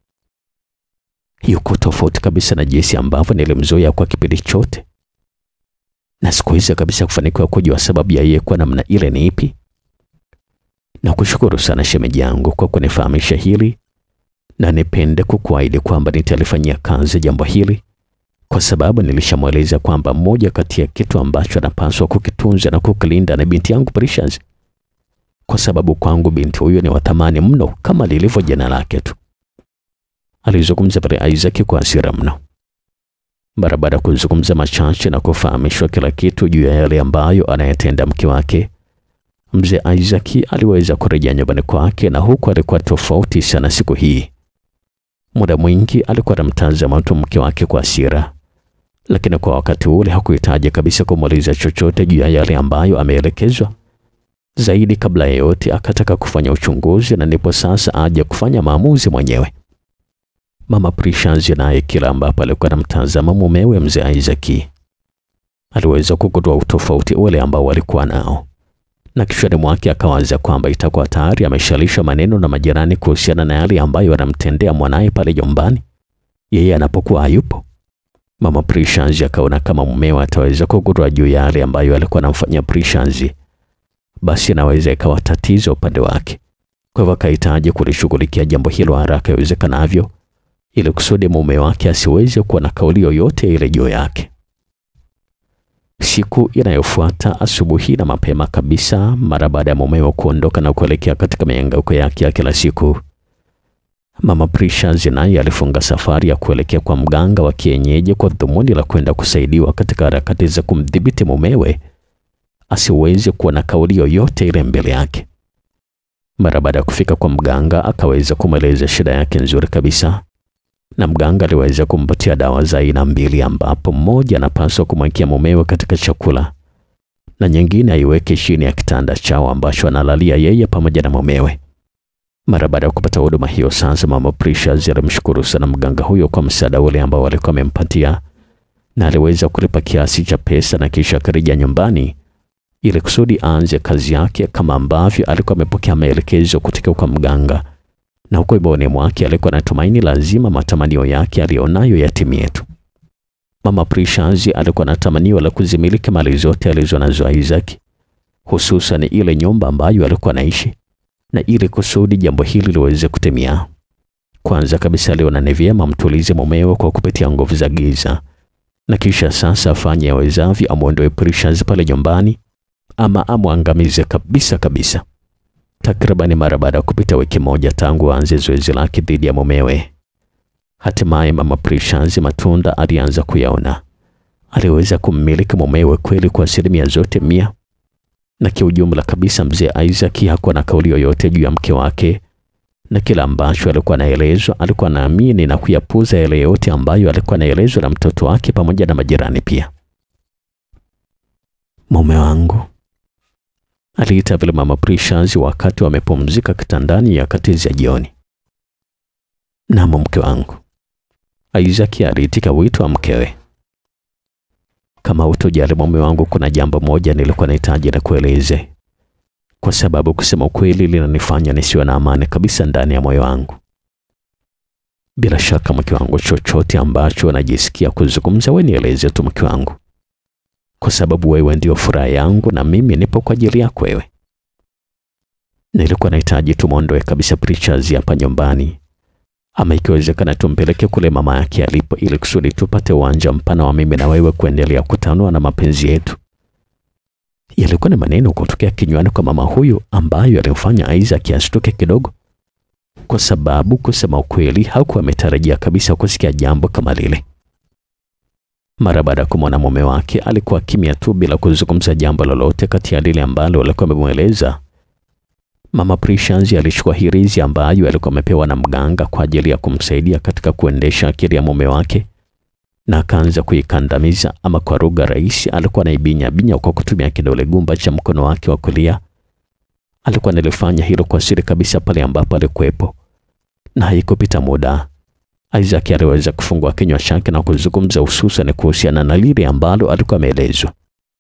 A: Yuko tofauti kabisa na jinsi ambavyo nilimzoea kwa kipindi chote, na sikuweza kabisa kufanikiwa kujua sababu ya yeye kuwa namna ile ni ipi. Na kushukuru sana shemeji yangu kwa kunifahamisha hili, na nipende kukuahidi kwamba nitalifanyia kazi jambo hili kwa sababu nilishamweleza kwamba moja kati ya kitu ambacho anapaswa kukitunza na kukilinda na binti yangu Precious, kwa sababu kwangu binti huyo ni wa thamani mno kama lilivyo jina lake tu. Alizungumza pale Isaac kwa hasira mno. Mara baada ya kuzungumza machache na kufahamishwa kila kitu juu ya yale ambayo anayetenda mke wake, mzee Isaac aliweza kurejea nyumbani kwake, na huku alikuwa tofauti sana siku hii. Muda mwingi alikuwa anamtazama tu mke wake kwa hasira, lakini kwa wakati ule hakuhitaji kabisa kumuuliza chochote juu ya yale ambayo ameelekezwa. Zaidi kabla ya yote, akataka kufanya uchunguzi, na ndipo sasa aje kufanya maamuzi mwenyewe. Mama Precious naye kila ambapo alikuwa anamtazama mumewe mzee Isaac aliweza kugundua utofauti ule ambao walikuwa nao, na kichwani mwake akawaza kwamba itakuwa tayari ameshalisha maneno na majirani kuhusiana na yale ambayo anamtendea mwanaye pale nyumbani yeye anapokuwa hayupo. Mama Precious akaona kama mumewe ataweza kugundua juu ya yale ambayo alikuwa anamfanyia Precious, basi anaweza ikawa tatizo upande wake. Kwa hivyo akahitaji kulishughulikia jambo hilo haraka iwezekanavyo ili kusudi mume wake asiweze kuwa na kauli yoyote ile juu yake. Siku inayofuata asubuhi na mapema kabisa, mara baada ya mumewe kuondoka na kuelekea katika mihangaiko yake ya kila siku, Mama Precious naye alifunga safari ya kuelekea kwa mganga wa kienyeji kwa dhumuni la kwenda kusaidiwa katika harakati za kumdhibiti mumewe asiweze kuwa na kauli yoyote ile mbele yake. Mara baada ya kufika kwa mganga, akaweza kumweleza shida yake nzuri kabisa na mganga aliweza kumpatia dawa za aina mbili, ambapo mmoja anapaswa kumwekea mumewe katika chakula na nyingine aiweke chini ya kitanda chao ambacho analalia yeye pamoja na mumewe. Mara baada ya kupata huduma hiyo, sasa mama Precious alimshukuru sana mganga huyo kwa msaada ule ambao alikuwa amempatia, na aliweza kulipa kiasi cha pesa na kisha akarejea nyumbani ili kusudi aanze kazi yake kama ambavyo alikuwa amepokea maelekezo kutoka kwa mganga na huko moyoni mwake alikuwa anatumaini lazima matamanio yake aliyonayo yatimie tu. Mama Precious alikuwa na tamanio la kuzimiliki mali zote alizonazo Isaac, hususan ile nyumba ambayo alikuwa anaishi, na ili kusudi jambo hili liweze kutimia, kwanza kabisa aliona ni vyema mtulize mumewe kwa kupitia nguvu za giza, na kisha sasa afanye awezavyo amwondoe Precious pale nyumbani ama amwangamize kabisa kabisa. Takribani mara baada ya kupita wiki moja tangu aanze zoezi lake dhidi ya mumewe, hatimaye mama Precious matunda alianza kuyaona. Aliweza kummiliki mumewe kweli kwa asilimia zote mia, na kiujumla kabisa mzee Isaac hakuwa na kauli yoyote juu ya mke wake, na kila ambacho alikuwa anaelezwa alikuwa anaamini na kuyapuza yale yote ambayo alikuwa anaelezwa na mtoto wake pamoja na majirani pia. Mume wangu aliita vile mama Precious wakati wamepumzika kitandani nyakati za jioni. Naam, mke wangu, Isaac aliitika wito wa mkewe. Kama utojali mume wangu, kuna jambo moja nilikuwa nahitaji na kueleze, kwa sababu kusema ukweli linanifanya nisiwe na amani kabisa ndani ya moyo wangu. Bila shaka mke wangu, chochote ambacho unajisikia kuzungumza, wewe nieleze tu mke wangu, kwa sababu wewe ndio furaha yangu na mimi nipo kwa ajili yako wewe. Nilikuwa nahitaji tumwondoe kabisa Precious hapa nyumbani, ama ikiwezekana tumpeleke kule mama yake alipo, ili kusudi tupate uwanja mpana wa mimi na wewe kuendelea kutanua na mapenzi yetu. Yalikuwa ni maneno kutokea kinywani kwa mama huyu ambayo yalimfanya Isaac ashtuke kidogo, kwa sababu kusema ukweli hakuwa ametarajia kabisa kusikia jambo kama lile. Mara baada ya kumwona mume wake, alikuwa kimya tu bila kuzungumza jambo lolote kati ya lile ambalo alikuwa amemweleza. Mama Precious alichukua hirizi ambayo alikuwa amepewa na mganga kwa ajili ya kumsaidia katika kuendesha akili ya mume wake na akaanza kuikandamiza, ama kwa lugha rahisi, alikuwa anaibinya binya kwa kutumia kidole gumba cha mkono wake wa kulia. Alikuwa analifanya hilo kwa siri kabisa pale ambapo alikuwepo, na haikupita muda Isaac aliweza kufungua kinywa chake na kuzungumza hususan kuhusiana na lile ambalo alikuwa ameelezwa.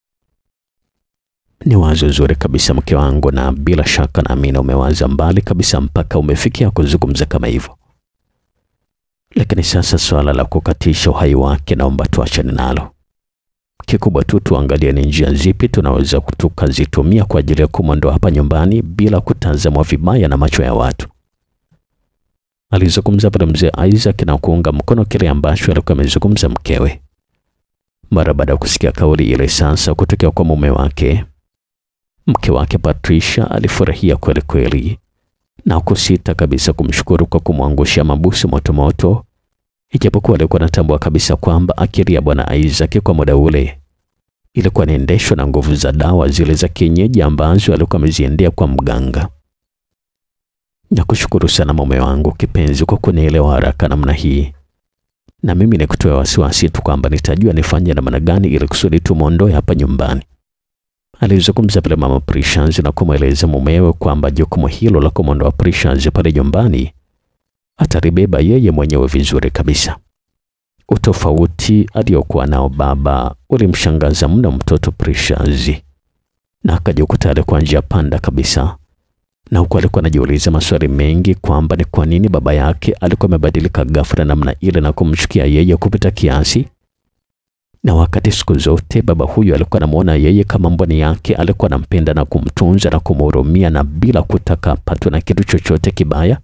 A: Ni wazo zuri kabisa mke wangu, na bila shaka naamini umewaza mbali kabisa mpaka umefikia kuzungumza kama hivyo. Lakini sasa swala la kukatisha uhai wake naomba tuachane nalo. Kikubwa tu tuangalie ni njia zipi tunaweza tukazitumia kwa ajili ya kumwondoa hapa nyumbani bila kutazamwa vibaya na macho ya watu. Alizungumza pale mzee Isaac na kuunga mkono kile ambacho alikuwa amezungumza mkewe. Mara baada ya kusikia kauli ile sasa kutokea kwa mume wake, mke wake Patricia alifurahia kweli kweli na kusita kabisa kumshukuru kwa kumwangushia mabusu motomoto, ijapokuwa alikuwa anatambua kabisa kwamba akili ya bwana Isaac kwa muda ule ilikuwa inaendeshwa na nguvu za dawa zile za kienyeji ambazo alikuwa ameziendea kwa mganga. Nakushukuru sana mume wangu kipenzi kwa kunielewa haraka namna hii, na mimi nikutoa wasiwasi tu kwamba nitajua nifanye namna gani ili kusudi tumwondoe hapa nyumbani. Alizungumza pale mama Precious na kumweleza mumewe kwamba jukumu hilo la kumwondoa Precious pale nyumbani atalibeba yeye mwenyewe vizuri kabisa. Utofauti aliokuwa nao baba ulimshangaza mno mtoto Precious, na akajikuta alikuwa njia panda kabisa, na huku alikuwa anajiuliza maswali mengi kwamba ni kwa nini baba yake alikuwa amebadilika ghafla namna ile na kumchukia yeye kupita kiasi na wakati siku zote baba huyu alikuwa anamuona yeye kama mboni yake, alikuwa anampenda na kumtunza na kumhurumia na bila kutaka apatwe na kitu chochote kibaya.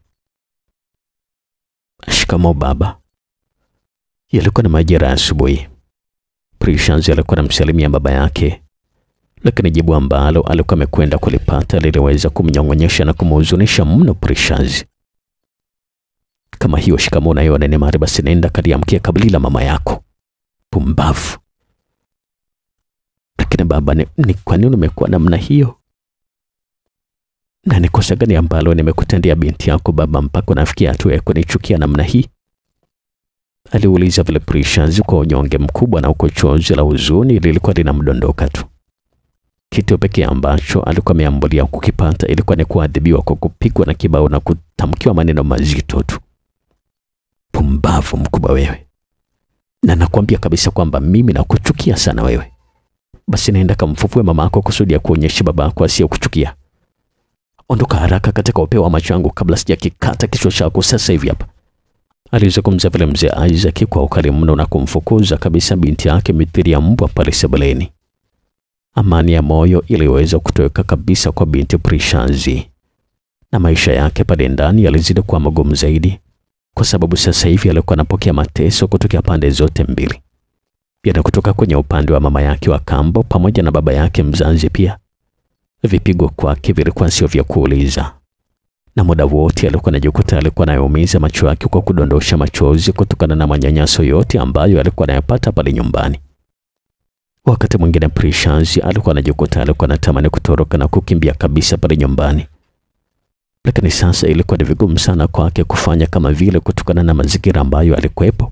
A: Shikamo baba. Yalikuwa ni majira ya asubuhi. Precious alikuwa anamsalimia baba yake, lakini jibu ambalo alikuwa amekwenda kulipata liliweza kumnyong'onyesha na kumhuzunisha mno Precious. Kama hiyo shikamo nayo nene mari, basi nenda kaliamkia kabili la mama yako. Pumbavu! Lakini baba, ni, ni kwa nini umekuwa namna hiyo? Na ni kosa gani ambalo nimekutendea binti yako baba, mpaka unafikia hatua ya kunichukia namna hii? Aliuliza vile Precious kwa unyonge mkubwa, na uko chozi la huzuni lilikuwa linamdondoka tu. Kitu pekee ambacho alikuwa ameambulia kukipata ilikuwa ni kuadhibiwa kwa kupigwa na kibao na kutamkiwa maneno mazito tu. Pumbavu mkubwa wewe! na nakwambia kabisa kwamba mimi nakuchukia sana wewe. Basi naenda kamfufue mama yako kusudi ya kuonyesha baba yako asiyekuchukia. Ondoka haraka katika upeo wa macho yangu kabla sijakikata kichwa chako sasa hivi hapa. Alizungumza vile mzee Isaac kwa ukali mno na kumfukuza kabisa binti yake mithili ya mbwa pale sebuleni. Amani ya moyo iliweza kutoweka kabisa kwa binti Precious, na maisha yake pale ndani yalizidi kuwa magumu zaidi kwa sababu sasa hivi alikuwa anapokea mateso kutoka pande zote mbili, yana kutoka kwenye upande wa mama yake wa kambo pamoja na baba yake mzazi pia. Vipigo kwake vilikuwa sio vya kuuliza, na muda wote alikuwa anajikuta alikuwa anayaumiza macho yake kwa kudondosha machozi kutokana na manyanyaso yote ambayo alikuwa anayapata pale nyumbani. Wakati mwingine Precious alikuwa anajikuta alikuwa anatamani kutoroka na kukimbia kabisa pale nyumbani lakini sasa ilikuwa ni vigumu sana kwake kufanya kama vile kutokana na mazingira ambayo alikuwepo.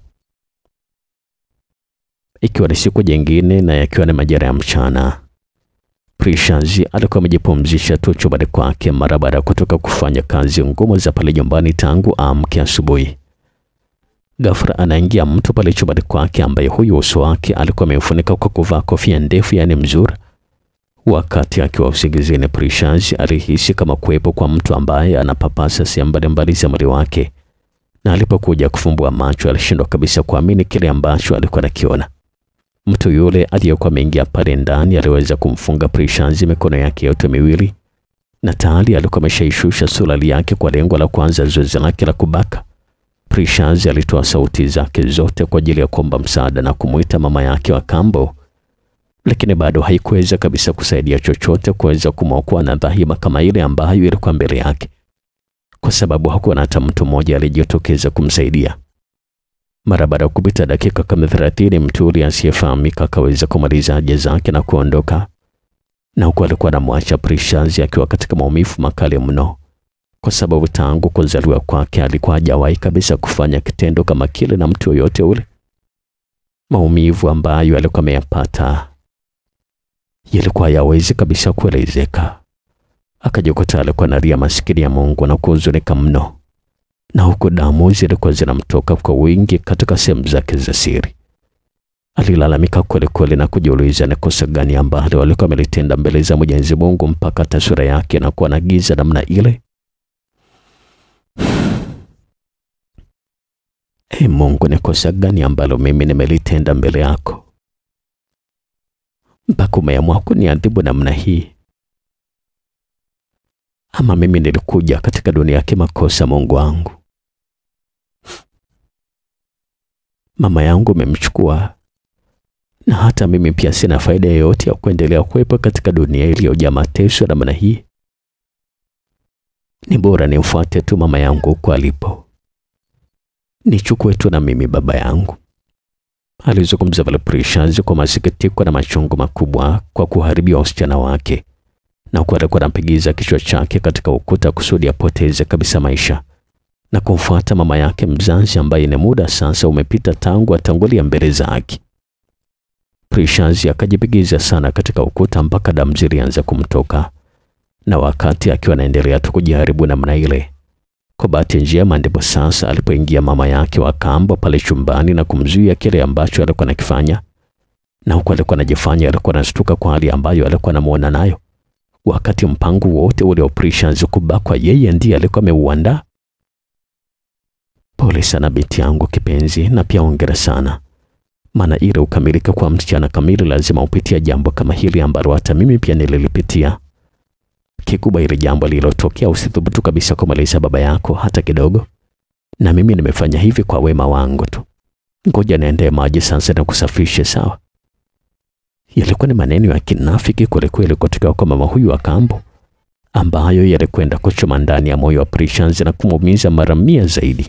A: Ikiwa ni siku jingine na yakiwa ni majira ya mchana, Precious alikuwa amejipumzisha tu chumbani kwake mara baada ya kutoka kufanya kazi ngumu za pale nyumbani tangu amke asubuhi. Ghafla anaingia mtu pale chumbani kwake ambaye huyu uso wake alikuwa ameufunika kwa kuvaa kofia ndefu, yaani mzura. Wakati akiwa usingizini, Precious alihisi kama kuwepo kwa mtu ambaye anapapasa sehemu mbalimbali za mwili wake na alipokuja kufumbua macho alishindwa kabisa kuamini kile ambacho alikuwa anakiona. Mtu yule aliyekuwa ameingia pale ndani aliweza kumfunga Precious mikono yake yote miwili, na tayari alikuwa ameshaishusha suruali yake kwa lengo la kuanza zoezi lake la kubaka. Precious alitoa sauti zake zote kwa ajili ya kuomba msaada na kumuita mama yake wa kambo, lakini bado haikuweza kabisa kusaidia chochote kuweza kumwokoa na dhahima kama ile ambayo ilikuwa mbele yake, kwa sababu hakuwa na hata mtu mmoja aliyejitokeza kumsaidia. Mara baada ya kupita dakika kama thelathini, mtu yule asiyefahamika akaweza kumaliza haja zake na kuondoka, na huku alikuwa anamwacha Precious akiwa katika maumivu makali mno, kwa sababu tangu kuzaliwa kwake alikuwa hajawahi kabisa kufanya kitendo kama kile na mtu yoyote ule. Maumivu ambayo alikuwa ameyapata yalikuwa hayawezi kabisa kuelezeka. Akajikuta alikuwa analia maskini ya Mungu na kuhuzunika mno, na huku damu zilikuwa zinamtoka kwa wingi katika sehemu zake za siri. Alilalamika kweli kweli na kujiuliza ni kosa gani ambalo alikuwa amelitenda mbele za Mwenyezi Mungu mpaka taswira yake na kuwa na giza namna ile. Ee Mungu, ni kosa gani ambalo mimi nimelitenda mbele yako mpaka umeamua kuniadhibu namna hii? Ama mimi nilikuja katika dunia yake makosa, Mungu wangu? Mama yangu umemchukua, na hata mimi pia sina faida yoyote ya kuendelea kuwepo katika dunia iliyojaa mateso namna hii. Ni bora nimfuate tu mama yangu huko alipo, nichukue tu na mimi baba yangu. Alizungumza vile Precious kwa masikitiko na machungu makubwa kwa kuharibiwa usichana wake, na huku alikuwa anampigiza kichwa chake katika ukuta kusudi apoteze kabisa maisha na kumfuata mama yake mzazi ambaye ni muda sasa umepita tangu atangulia mbele zake. Precious akajipigiza sana katika ukuta mpaka damu zilianza kumtoka, na wakati akiwa anaendelea tu kujaribu namna ile, kwa bahati njema ndipo sasa alipoingia mama yake wa kambo pale chumbani na kumzuia kile ambacho alikuwa anakifanya, na huku alikuwa anajifanya alikuwa anastuka kwa hali ambayo alikuwa anamuona nayo, wakati mpango wote ule wa Precious kubakwa yeye ndiye alikuwa ameuandaa. Pole sana binti yangu kipenzi, na pia ongera sana, maana ile ukamilika kwa msichana kamili lazima upitia jambo kama hili ambalo hata mimi pia nililipitia. Kikubwa ile jambo lililotokea, usithubutu kabisa kumaliza baba yako hata kidogo, na mimi nimefanya hivi kwa wema wangu tu. Ngoja niendee maji sasa na kusafishe, sawa? Yalikuwa ni maneno ya kinafiki kwelikweli kutoka kwa mama huyu wa kambo, ambayo yalikwenda kuchoma ndani ya moyo wa Precious na kumuumiza mara mia zaidi.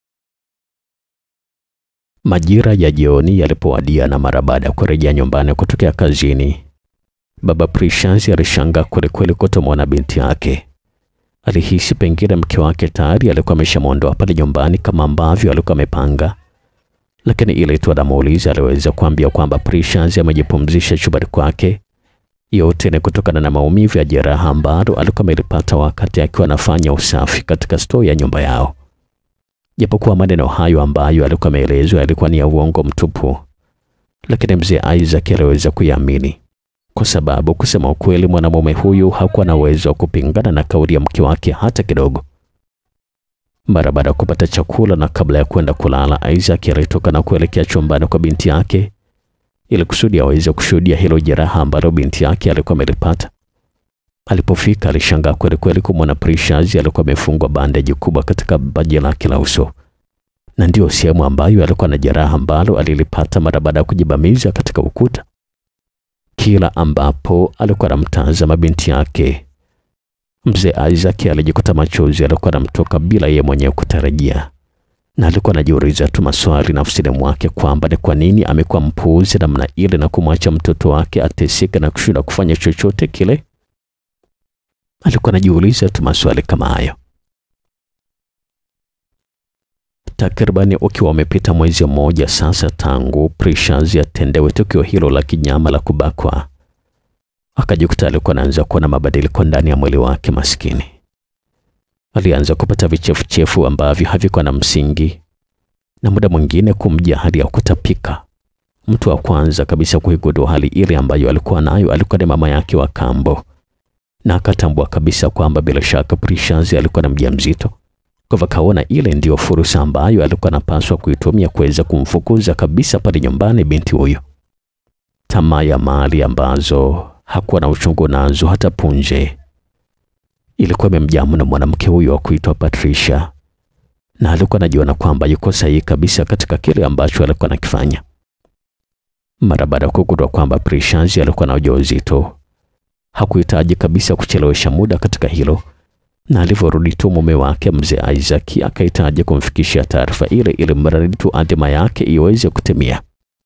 A: Majira ya jioni yalipowadia na mara baada ya kurejea nyumbani kutokea kazini, baba Precious alishangaa kwelikweli kutomwona binti yake. Alihisi pengine mke wake tayari alikuwa ameshamwondoa pale nyumbani kama ambavyo alikuwa amepanga, lakini ile tu anamuuliza aliweza kuambia kwamba Precious amejipumzisha chumbani kwake. Yote ni kutokana na maumivu ya jeraha ambalo alikuwa amelipata wakati akiwa anafanya usafi katika stoo ya nyumba yao. Japokuwa maneno hayo ambayo alikuwa ameelezwa yalikuwa ni ya uongo mtupu, lakini mzee Isaac aliweza kuiamini, kwa sababu kusema ukweli, mwanamume huyu hakuwa na uwezo wa kupingana na kauli ya mke wake hata kidogo. Mara baada ya kupata chakula na kabla ya kwenda kulala, Isaac alitoka na kuelekea chumbani kwa binti yake ili kusudi aweze kushuhudia hilo jeraha ambalo binti yake alikuwa amelipata. Alipofika alishangaa kweli kweli kumwona Precious alikuwa amefungwa bandeji kubwa katika paji lake la uso, na ndio sehemu ambayo alikuwa na jeraha ambalo alilipata mara baada ya kujibamiza katika ukuta. Kila ambapo alikuwa anamtazama binti yake, mzee Isaac alijikuta machozi alikuwa anamtoka bila yeye mwenyewe kutarajia, na alikuwa anajiuliza tu maswali nafsini mwake kwamba ni kwa nini amekuwa mpuuzi namna ile na kumwacha mtoto wake ateseke na kushindwa kufanya chochote kile. Alikuwa anajiuliza tu maswali kama hayo. Takribani ukiwa umepita mwezi mmoja sasa tangu Precious atendewe tukio hilo la kinyama la kubakwa, akajikuta alikuwa anaanza kuona mabadiliko ndani ya mwili wake. Maskini alianza kupata vichefuchefu ambavyo havikuwa na msingi, na muda mwingine kumja hali ya kutapika. Mtu wa kwanza kabisa kuigundua hali ile ambayo alikuwa nayo alikuwa ni mama yake wa kambo na akatambua kabisa kwamba bila shaka Precious alikuwa na mjamzito, Kwa hivyo akaona ile ndiyo fursa ambayo alikuwa anapaswa kuitumia kuweza kumfukuza kabisa pale nyumbani binti huyo. Tamaa ya mali ambazo hakuwa na uchungu nazo hata punje ilikuwa imemjaa mno mwanamke huyo wa kuitwa Patricia, na alikuwa anajiona kwamba yuko sahihi kabisa katika kile ambacho alikuwa anakifanya. Mara baada ya kugundua kwamba Precious alikuwa na ujauzito, hakuhitaji kabisa kuchelewesha muda katika hilo, na alivyorudi tu mume wake mzee Isaac akahitaji kumfikishia taarifa ile ili mradi tu adhima yake iweze kutimia.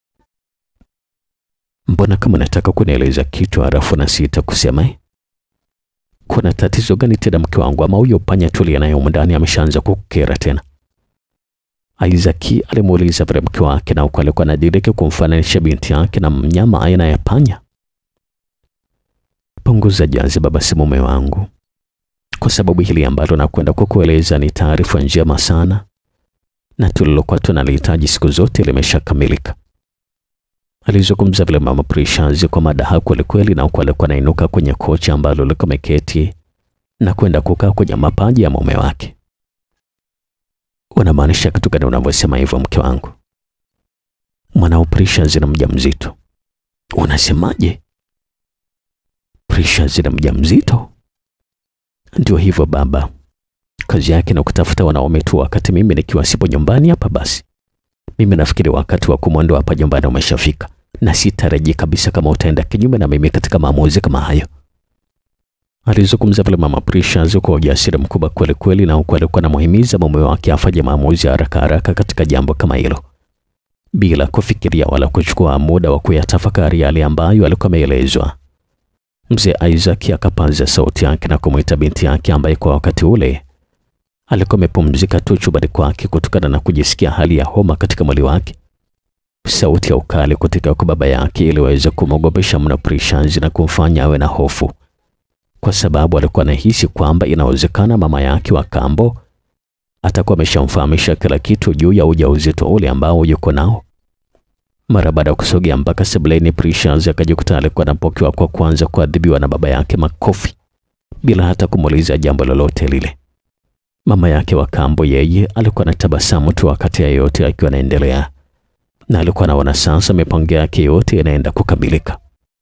A: Mbona kama nataka kunieleza kitu halafu na sita kusema eh? Kuna tatizo gani tena mke wangu, ama huyo panya tulia naye humu ndani ameshaanza kukera tena? Isaac alimuuliza vile mke wake, na huko alikuwa anadiriki kumfananisha binti yake na mnyama aina ya panya. Punguza jaziba basi mume wangu, kwa sababu hili ambalo nakwenda kukueleza ni taarifa njema sana, na tulilokuwa tunalihitaji siku zote limeshakamilika. Alizungumza vile mama Precious kwa madaha kweli kweli, na huko alikuwa anainuka kwenye kochi ambalo liko ameketi na kwenda kukaa kwenye mapaja ya mume wake. Unamaanisha kitu gani unavyosema hivyo mke wangu? Mwanao Precious ni mjamzito. Unasemaje? Precious ni mjamzito? Ndio hivyo baba, kazi yake na kutafuta wanaume tu wakati mimi nikiwa sipo nyumbani hapa. Basi mimi nafikiri wakati wa kumwondoa hapa nyumbani umeshafika, na sitarajii kabisa kama utaenda kinyume na mimi katika maamuzi kama hayo. Alizungumza vile mama Precious kwa ujasiri mkubwa kweli kweli, na huku alikuwa anamuhimiza mume wake afanye maamuzi haraka haraka katika jambo kama hilo, bila kufikiria wala kuchukua muda wa kuyatafakari yale ambayo alikuwa ameelezwa. Mzee Isaac akapaza sauti yake na kumwita binti yake ambaye kwa wakati ule alikuwa amepumzika tu chumbani kwake kutokana na kujisikia hali ya homa katika mwili wake. Sauti ya ukali kutoka kwa baba yake iliweza kumwogopesha mno Precious na kumfanya awe na hofu, kwa sababu alikuwa anahisi kwamba inawezekana mama yake wa kambo atakuwa ameshamfahamisha kila kitu juu ya ujauzito ule ambao yuko nao. Mara baada ya kusogea mpaka sebuleni, Precious akajikuta alikuwa anapokewa kwa kwanza kuadhibiwa na baba yake makofi bila hata kumuuliza jambo lolote lile. Mama yake wa kambo yeye alikuwa anatabasamu tu wakati ya yote akiwa anaendelea, na alikuwa anaona sasa mipango yake yote inaenda kukamilika.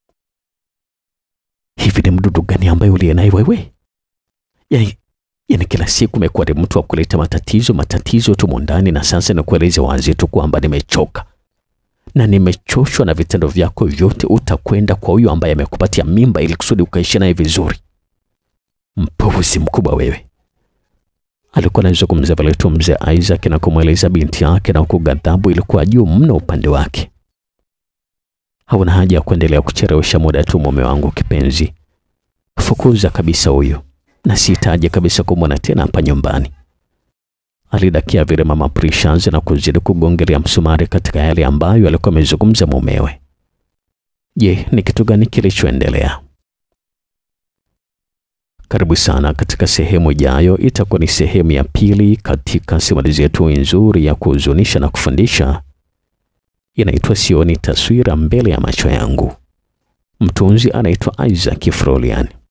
A: Hivi ni mdudu gani ambaye uliye naye wewe? Yani, yani kila siku umekuwa ni mtu wa kuleta matatizo matatizo tu ndani, na sasa nikueleze wazi tu kwamba nimechoka na nimechoshwa na vitendo vyako vyote. Utakwenda kwa huyo ambaye amekupatia mimba ili kusudi ukaishi naye vizuri. Mpuuzi mkubwa wewe! Alikuwa anazungumza pale tu mzee Isaac na kumweleza binti yake, na huku ghadhabu ilikuwa juu mno upande wake. Hauna haja ya kuendelea kuchelewesha muda tu, mume wangu kipenzi, fukuza kabisa huyo, na sihitaji kabisa kumwona tena hapa nyumbani. Alidakia vile mama Precious na kuzidi kugongelea msumari katika yale ambayo alikuwa amezungumza mumewe. Je, ni kitu gani kilichoendelea? Karibu sana katika sehemu ijayo. Itakuwa ni sehemu ya pili katika simulizi yetu nzuri ya kuhuzunisha na kufundisha, inaitwa Sioni Taswira Mbele ya Macho Yangu. Mtunzi anaitwa Isaac Frolian.